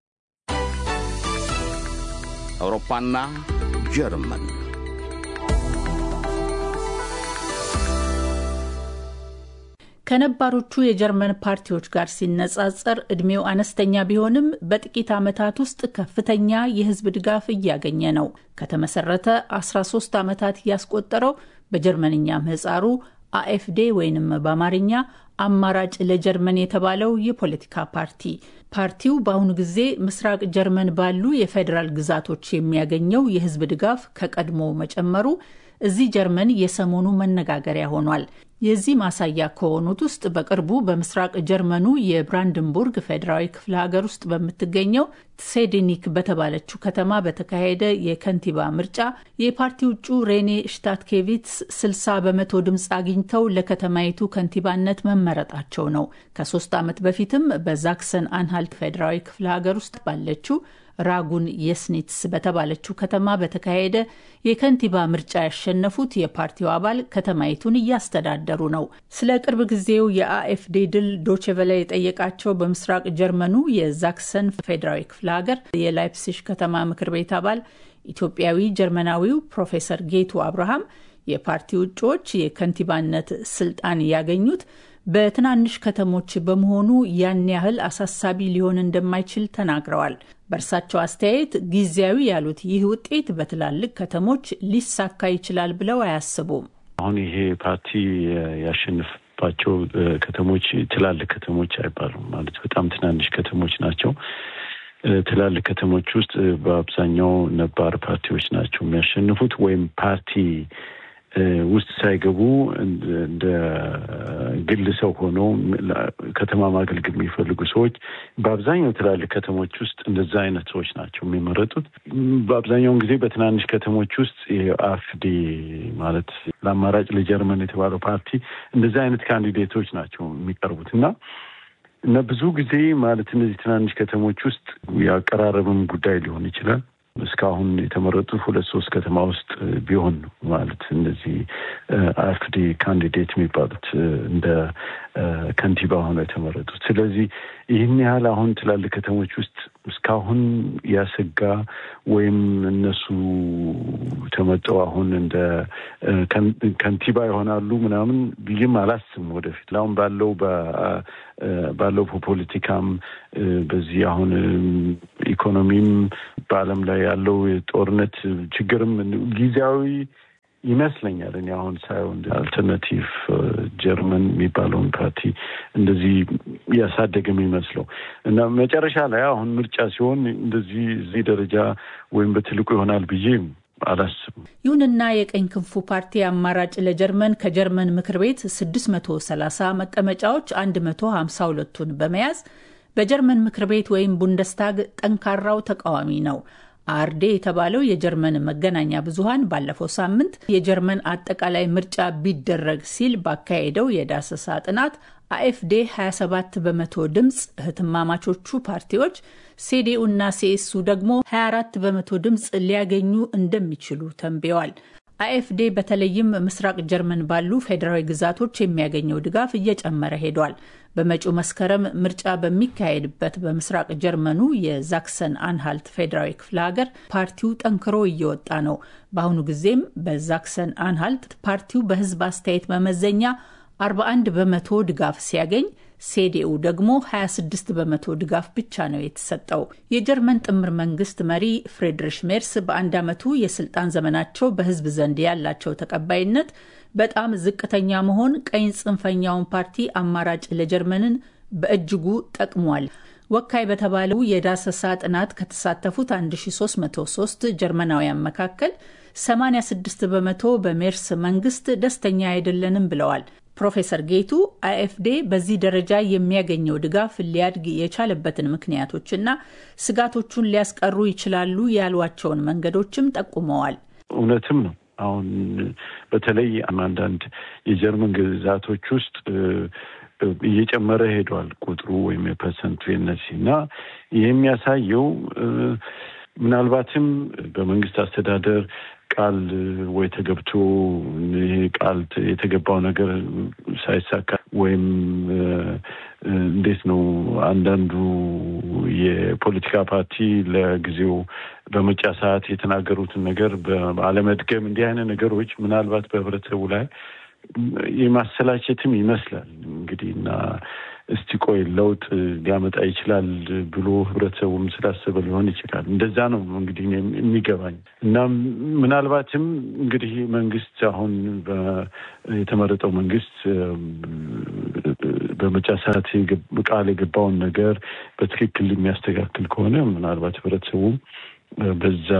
አውሮፓና ጀርመን ከነባሮቹ የጀርመን ፓርቲዎች ጋር ሲነጻጸር እድሜው አነስተኛ ቢሆንም በጥቂት ዓመታት ውስጥ ከፍተኛ የህዝብ ድጋፍ እያገኘ ነው። ከተመሰረተ 13 ዓመታት ያስቆጠረው በጀርመንኛ ምህጻሩ አኤፍዴ ወይንም በአማርኛ አማራጭ ለጀርመን የተባለው የፖለቲካ ፓርቲ ፓርቲው በአሁኑ ጊዜ ምስራቅ ጀርመን ባሉ የፌዴራል ግዛቶች የሚያገኘው የህዝብ ድጋፍ ከቀድሞ መጨመሩ እዚህ ጀርመን የሰሞኑ መነጋገሪያ ሆኗል። የዚህ ማሳያ ከሆኑት ውስጥ በቅርቡ በምስራቅ ጀርመኑ የብራንድንቡርግ ፌዴራዊ ክፍለ ሀገር ውስጥ በምትገኘው ሴዴኒክ በተባለችው ከተማ በተካሄደ የከንቲባ ምርጫ የፓርቲው እጩ ሬኔ ሽታትኬቪትስ 60 በመቶ ድምፅ አግኝተው ለከተማይቱ ከንቲባነት መመረጣቸው ነው። ከሶስት ዓመት በፊትም በዛክሰን አንሃልት ፌዴራዊ ክፍለ ሀገር ውስጥ ባለችው ራጉን የስኒትስ በተባለችው ከተማ በተካሄደ የከንቲባ ምርጫ ያሸነፉት የፓርቲው አባል ከተማይቱን እያስተዳደሩ ነው። ስለ ቅርብ ጊዜው የአኤፍዴ ድል ዶቼቨለ የጠየቃቸው በምስራቅ ጀርመኑ የዛክሰን ፌዴራዊ ክፍለ ሀገር የላይፕሲሽ ከተማ ምክር ቤት አባል ኢትዮጵያዊ ጀርመናዊው ፕሮፌሰር ጌቱ አብርሃም የፓርቲው እጩዎች የከንቲባነት ስልጣን ያገኙት በትናንሽ ከተሞች በመሆኑ ያን ያህል አሳሳቢ ሊሆን እንደማይችል ተናግረዋል። በእርሳቸው አስተያየት ጊዜያዊ ያሉት ይህ ውጤት በትላልቅ ከተሞች ሊሳካ ይችላል ብለው አያስቡም። አሁን ይሄ ፓርቲ ያሸንፍባቸው ከተሞች ትላልቅ ከተሞች አይባሉም። ማለት በጣም ትናንሽ ከተሞች ናቸው። ትላልቅ ከተሞች ውስጥ በአብዛኛው ነባር ፓርቲዎች ናቸው የሚያሸንፉት ወይም ፓርቲ ውስጥ ሳይገቡ እንደ ግል ሰው ሆኖ ከተማ ማገልገል የሚፈልጉ ሰዎች በአብዛኛው ትላልቅ ከተሞች ውስጥ እንደዛ አይነት ሰዎች ናቸው የሚመረጡት። በአብዛኛውን ጊዜ በትናንሽ ከተሞች ውስጥ የአፍዲ ማለት ለአማራጭ ለጀርመን የተባለው ፓርቲ እንደዛ አይነት ካንዲዴቶች ናቸው የሚቀርቡት እና እና ብዙ ጊዜ ማለት እነዚህ ትናንሽ ከተሞች ውስጥ የአቀራረብም ጉዳይ ሊሆን ይችላል እስካሁን የተመረጡት ሁለት ሶስት ከተማ ውስጥ ቢሆን ነው ማለት እነዚህ አፍዲ ካንዲዴት የሚባሉት እንደ ከንቲባ ሆነው የተመረጡት። ስለዚህ ይህን ያህል አሁን ትላልቅ ከተሞች ውስጥ እስካሁን ያሰጋ ወይም እነሱ ተመጠው አሁን እንደ ከንቲባ ይሆናሉ ምናምን ብዬም አላስብም ወደፊት አሁን ባለው ባለው ፖለቲካም በዚህ አሁን ኢኮኖሚም በዓለም ላይ ያለው የጦርነት ችግርም ጊዜያዊ ይመስለኛል። እኔ አሁን ሳየው አልተርናቲቭ ጀርመን የሚባለውን ፓርቲ እንደዚህ እያሳደገ የሚመስለው እና መጨረሻ ላይ አሁን ምርጫ ሲሆን እንደዚህ እዚህ ደረጃ ወይም በትልቁ ይሆናል ብዬ አላስብም። ይሁንና የቀኝ ክንፉ ፓርቲ አማራጭ ለጀርመን ከጀርመን ምክር ቤት 630 መቀመጫዎች 152ቱን በመያዝ በጀርመን ምክር ቤት ወይም ቡንደስታግ ጠንካራው ተቃዋሚ ነው። አርዴ የተባለው የጀርመን መገናኛ ብዙኃን ባለፈው ሳምንት የጀርመን አጠቃላይ ምርጫ ቢደረግ ሲል ባካሄደው የዳሰሳ ጥናት አኤፍዴ 27 በመቶ ድምፅ፣ እህትማማቾቹ ፓርቲዎች ሴዲኡ እና ሲኤሱ ደግሞ 24 በመቶ ድምፅ ሊያገኙ እንደሚችሉ ተንብየዋል። አኤፍዴ በተለይም ምስራቅ ጀርመን ባሉ ፌዴራዊ ግዛቶች የሚያገኘው ድጋፍ እየጨመረ ሄዷል። በመጪው መስከረም ምርጫ በሚካሄድበት በምስራቅ ጀርመኑ የዛክሰን አንሃልት ፌዴራዊ ክፍለ ሀገር ፓርቲው ጠንክሮ እየወጣ ነው። በአሁኑ ጊዜም በዛክሰን አንሃልት ፓርቲው በሕዝብ አስተያየት መመዘኛ 41 በመቶ ድጋፍ ሲያገኝ ሴዲኡ ደግሞ 26 በመቶ ድጋፍ ብቻ ነው የተሰጠው። የጀርመን ጥምር መንግስት መሪ ፍሬድሪሽ ሜርስ በአንድ ዓመቱ የስልጣን ዘመናቸው በህዝብ ዘንድ ያላቸው ተቀባይነት በጣም ዝቅተኛ መሆን ቀኝ ጽንፈኛውን ፓርቲ አማራጭ ለጀርመንን በእጅጉ ጠቅሟል። ወካይ በተባለው የዳሰሳ ጥናት ከተሳተፉት 1303 ጀርመናውያን መካከል 86 በመቶ በሜርስ መንግስት ደስተኛ አይደለንም ብለዋል። ፕሮፌሰር ጌቱ አይኤፍዴ በዚህ ደረጃ የሚያገኘው ድጋፍ ሊያድግ የቻለበትን ምክንያቶችና ስጋቶቹን ሊያስቀሩ ይችላሉ ያሏቸውን መንገዶችም ጠቁመዋል። እውነትም ነው። አሁን በተለይ አንዳንድ የጀርመን ግዛቶች ውስጥ እየጨመረ ሄዷል ቁጥሩ ወይም የፐርሰንቱ የነሲ እና ይህ የሚያሳየው ምናልባትም በመንግስት አስተዳደር ቃል ወይ ተገብቶ ይሄ ቃል የተገባው ነገር ሳይሳካ ወይም እንዴት ነው አንዳንዱ የፖለቲካ ፓርቲ ለጊዜው በምርጫ ሰዓት የተናገሩትን ነገር በአለመድገም እንዲህ አይነት ነገሮች ምናልባት በህብረተሰቡ ላይ የማሰላቸትም ይመስላል እንግዲህ እና እስቲ ቆይ ለውጥ ሊያመጣ ይችላል ብሎ ህብረተሰቡም ስላሰበ ሊሆን ይችላል። እንደዛ ነው እንግዲህ የሚገባኝ እና ምናልባትም እንግዲህ መንግስት አሁን የተመረጠው መንግስት በምርጫ ሰዓት ቃል የገባውን ነገር በትክክል የሚያስተካክል ከሆነ ምናልባት ህብረተሰቡ በዛ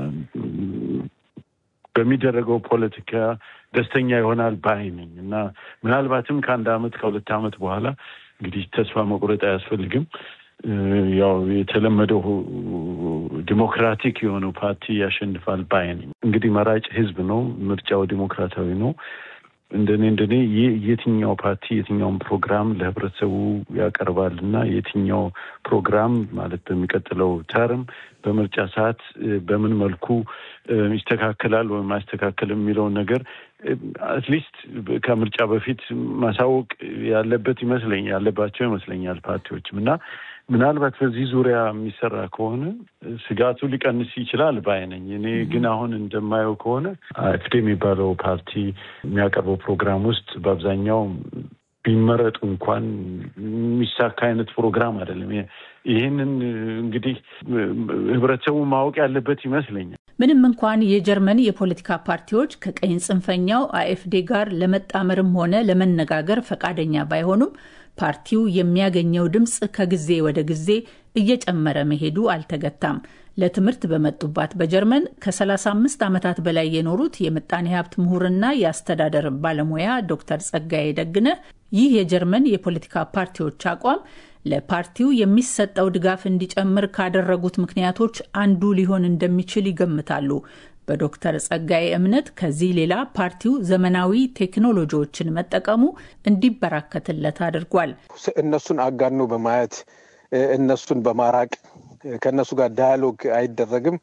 በሚደረገው ፖለቲካ ደስተኛ ይሆናል ባይ ነኝ እና ምናልባትም ከአንድ አመት ከሁለት አመት በኋላ እንግዲህ ተስፋ መቁረጥ አያስፈልግም። ያው የተለመደው ዲሞክራቲክ የሆነው ፓርቲ ያሸንፋል ባይ ነኝ። እንግዲህ መራጭ ህዝብ ነው፣ ምርጫው ዲሞክራታዊ ነው። እንደኔ እንደኔ የትኛው ፓርቲ የትኛውን ፕሮግራም ለህብረተሰቡ ያቀርባል እና የትኛው ፕሮግራም ማለት በሚቀጥለው ተርም በምርጫ ሰዓት በምን መልኩ ይስተካከላል ወይም አይስተካከልም የሚለውን ነገር አትሊስት ከምርጫ በፊት ማሳወቅ ያለበት ይመስለኛል ያለባቸው ይመስለኛል ፓርቲዎችም እና ምናልባት በዚህ ዙሪያ የሚሰራ ከሆነ ስጋቱ ሊቀንስ ይችላል ባይነኝ። እኔ ግን አሁን እንደማየው ከሆነ አፍዴ የሚባለው ፓርቲ የሚያቀርበው ፕሮግራም ውስጥ በአብዛኛው ቢመረጡ እንኳን የሚሳካ አይነት ፕሮግራም አይደለም። ይህንን እንግዲህ ህብረተሰቡ ማወቅ ያለበት ይመስለኛል። ምንም እንኳን የጀርመን የፖለቲካ ፓርቲዎች ከቀኝ ጽንፈኛው አኤፍዴ ጋር ለመጣመርም ሆነ ለመነጋገር ፈቃደኛ ባይሆኑም ፓርቲው የሚያገኘው ድምፅ ከጊዜ ወደ ጊዜ እየጨመረ መሄዱ አልተገታም። ለትምህርት በመጡባት በጀርመን ከ35 ዓመታት በላይ የኖሩት የምጣኔ ሀብት ምሁርና የአስተዳደር ባለሙያ ዶክተር ጸጋዬ ደግነህ ይህ የጀርመን የፖለቲካ ፓርቲዎች አቋም ለፓርቲው የሚሰጠው ድጋፍ እንዲጨምር ካደረጉት ምክንያቶች አንዱ ሊሆን እንደሚችል ይገምታሉ። በዶክተር ጸጋዬ እምነት ከዚህ ሌላ ፓርቲው ዘመናዊ ቴክኖሎጂዎችን መጠቀሙ እንዲበራከትለት አድርጓል። እነሱን አጋኖ በማየት እነሱን በማራቅ ከእነሱ ጋር ዳያሎግ አይደረግም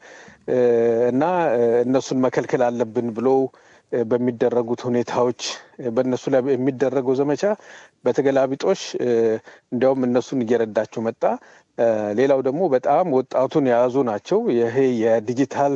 እና እነሱን መከልከል አለብን ብሎ በሚደረጉት ሁኔታዎች በእነሱ ላይ የሚደረገው ዘመቻ በተገላቢጦሽ እንዲያውም እነሱን እየረዳቸው መጣ። ሌላው ደግሞ በጣም ወጣቱን የያዙ ናቸው። ይሄ የዲጂታል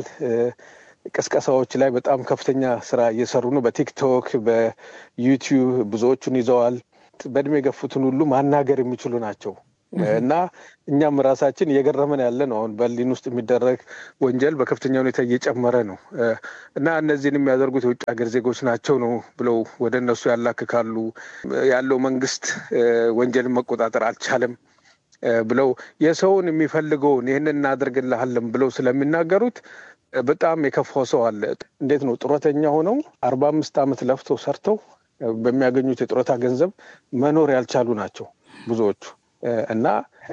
ቅስቀሳዎች ላይ በጣም ከፍተኛ ስራ እየሰሩ ነው። በቲክቶክ በዩቲዩብ ብዙዎቹን ይዘዋል። በእድሜ የገፉትን ሁሉ ማናገር የሚችሉ ናቸው እና እኛም ራሳችን እየገረመን ያለ ነው። አሁን በርሊን ውስጥ የሚደረግ ወንጀል በከፍተኛ ሁኔታ እየጨመረ ነው እና እነዚህን የሚያደርጉት የውጭ ሀገር ዜጎች ናቸው ነው ብለው ወደ እነሱ ያላክካሉ። ያለው መንግስት ወንጀልን መቆጣጠር አልቻለም ብለው የሰውን የሚፈልገውን ይህን እናደርግልሃለን ብለው ስለሚናገሩት በጣም የከፋው ሰው አለ። እንዴት ነው ጡረተኛ ሆነው አርባ አምስት ዓመት ለፍተው ሰርተው በሚያገኙት የጡረታ ገንዘብ መኖር ያልቻሉ ናቸው ብዙዎቹ እና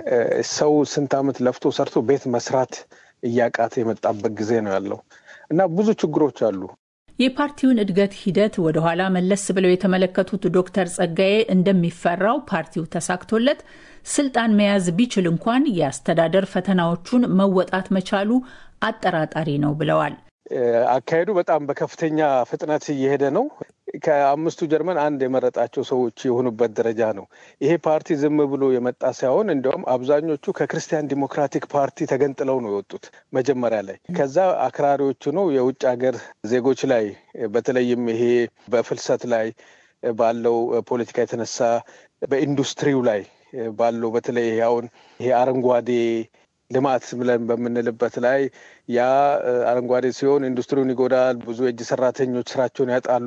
ሰው ስንት ዓመት ለፍቶ ሰርቶ ቤት መስራት እያቃተ የመጣበት ጊዜ ነው ያለው እና ብዙ ችግሮች አሉ። የፓርቲውን እድገት ሂደት ወደኋላ መለስ ብለው የተመለከቱት ዶክተር ጸጋዬ እንደሚፈራው ፓርቲው ተሳክቶለት ስልጣን መያዝ ቢችል እንኳን የአስተዳደር ፈተናዎቹን መወጣት መቻሉ አጠራጣሪ ነው ብለዋል። አካሄዱ በጣም በከፍተኛ ፍጥነት እየሄደ ነው። ከአምስቱ ጀርመን አንድ የመረጣቸው ሰዎች የሆኑበት ደረጃ ነው። ይሄ ፓርቲ ዝም ብሎ የመጣ ሳይሆን እንዲያውም አብዛኞቹ ከክርስቲያን ዲሞክራቲክ ፓርቲ ተገንጥለው ነው የወጡት መጀመሪያ ላይ። ከዛ አክራሪዎቹ ነው የውጭ ሀገር ዜጎች ላይ በተለይም ይሄ በፍልሰት ላይ ባለው ፖለቲካ የተነሳ በኢንዱስትሪው ላይ ባለው በተለይ አሁን ይሄ አረንጓዴ ልማት ብለን በምንልበት ላይ ያ አረንጓዴ ሲሆን ኢንዱስትሪውን ይጎዳል። ብዙ የእጅ ሰራተኞች ስራቸውን ያጣሉ።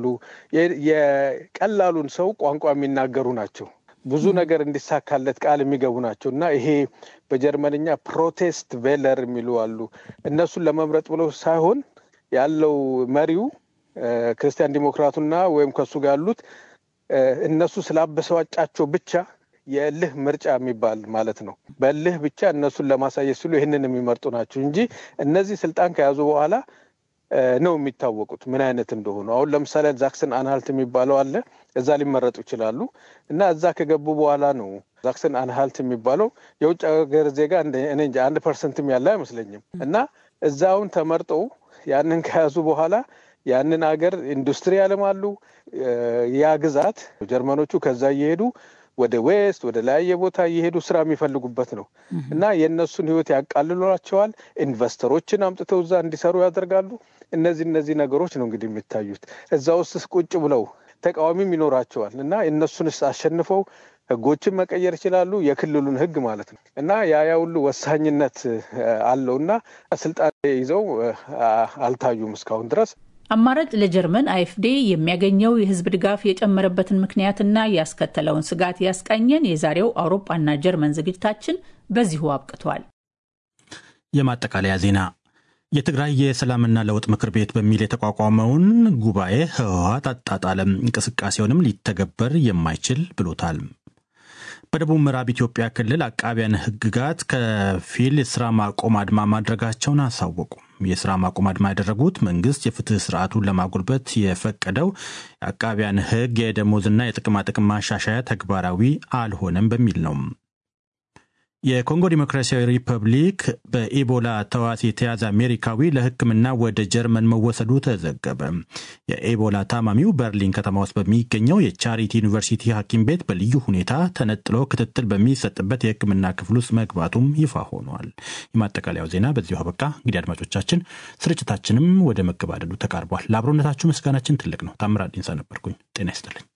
የቀላሉን ሰው ቋንቋ የሚናገሩ ናቸው። ብዙ ነገር እንዲሳካለት ቃል የሚገቡ ናቸው እና ይሄ በጀርመንኛ ፕሮቴስት ቬለር የሚሉ አሉ። እነሱን ለመምረጥ ብለው ሳይሆን ያለው መሪው ክርስቲያን ዲሞክራቱና ወይም ከሱ ጋር ያሉት እነሱ ስላበሰዋጫቸው ብቻ የእልህ ምርጫ የሚባል ማለት ነው። በእልህ ብቻ እነሱን ለማሳየት ሲሉ ይህንን የሚመርጡ ናቸው እንጂ እነዚህ ስልጣን ከያዙ በኋላ ነው የሚታወቁት ምን አይነት እንደሆኑ። አሁን ለምሳሌ ዛክሰን አንሃልት የሚባለው አለ። እዛ ሊመረጡ ይችላሉ እና እዛ ከገቡ በኋላ ነው ዛክሰን አንሃልት የሚባለው የውጭ ሀገር ዜጋ እኔ እንጃ አንድ ፐርሰንትም ያለ አይመስለኝም እና እዛውን ተመርጠው ያንን ከያዙ በኋላ ያንን ሀገር ኢንዱስትሪ ያለማሉ። ያ ግዛት ጀርመኖቹ ከዛ እየሄዱ ወደ ዌስት ወደ ላያየ ቦታ እየሄዱ ስራ የሚፈልጉበት ነው እና የእነሱን ህይወት ያቃልሏቸዋል። ኢንቨስተሮችን አምጥተው እዛ እንዲሰሩ ያደርጋሉ። እነዚህ እነዚህ ነገሮች ነው እንግዲህ የሚታዩት። እዛ ውስጥ ቁጭ ብለው ተቃዋሚም ይኖራቸዋል እና እነሱንስ አሸንፈው ህጎችን መቀየር ይችላሉ። የክልሉን ህግ ማለት ነው እና ያ ያ ሁሉ ወሳኝነት አለው እና ስልጣን ይዘው አልታዩም እስካሁን ድረስ። አማራጭ ለጀርመን አይኤፍዴ የሚያገኘው የህዝብ ድጋፍ የጨመረበትን ምክንያትና ያስከተለውን ስጋት ያስቃኘን የዛሬው አውሮፓና ጀርመን ዝግጅታችን በዚሁ አብቅቷል። የማጠቃለያ ዜና የትግራይ የሰላምና ለውጥ ምክር ቤት በሚል የተቋቋመውን ጉባኤ ህወሓት አጣጣለም፣ እንቅስቃሴውንም ሊተገበር የማይችል ብሎታል። በደቡብ ምዕራብ ኢትዮጵያ ክልል አቃቢያን ህግጋት ከፊል የስራ ማቆም አድማ ማድረጋቸውን አሳወቁ። የስራ ማቆም አድማ ያደረጉት መንግስት የፍትህ ስርዓቱን ለማጎልበት የፈቀደው የአቃቢያን ህግ የደሞዝና የጥቅማጥቅም ማሻሻያ ተግባራዊ አልሆነም በሚል ነው። የኮንጎ ዲሞክራሲያዊ ሪፐብሊክ በኢቦላ ተዋሲ የተያዘ አሜሪካዊ ለሕክምና ወደ ጀርመን መወሰዱ ተዘገበ። የኢቦላ ታማሚው በርሊን ከተማ ውስጥ በሚገኘው የቻሪቲ ዩኒቨርሲቲ ሐኪም ቤት በልዩ ሁኔታ ተነጥሎ ክትትል በሚሰጥበት የሕክምና ክፍል ውስጥ መግባቱም ይፋ ሆኗል። የማጠቃለያው ዜና በዚሁ አበቃ። እንግዲህ አድማጮቻችን፣ ስርጭታችንም ወደ መገባደዱ ተቃርቧል። ለአብሮነታችሁ ምስጋናችን ትልቅ ነው። ታምራት ዲንሳ ነበርኩኝ። ጤና ይስጥልኝ።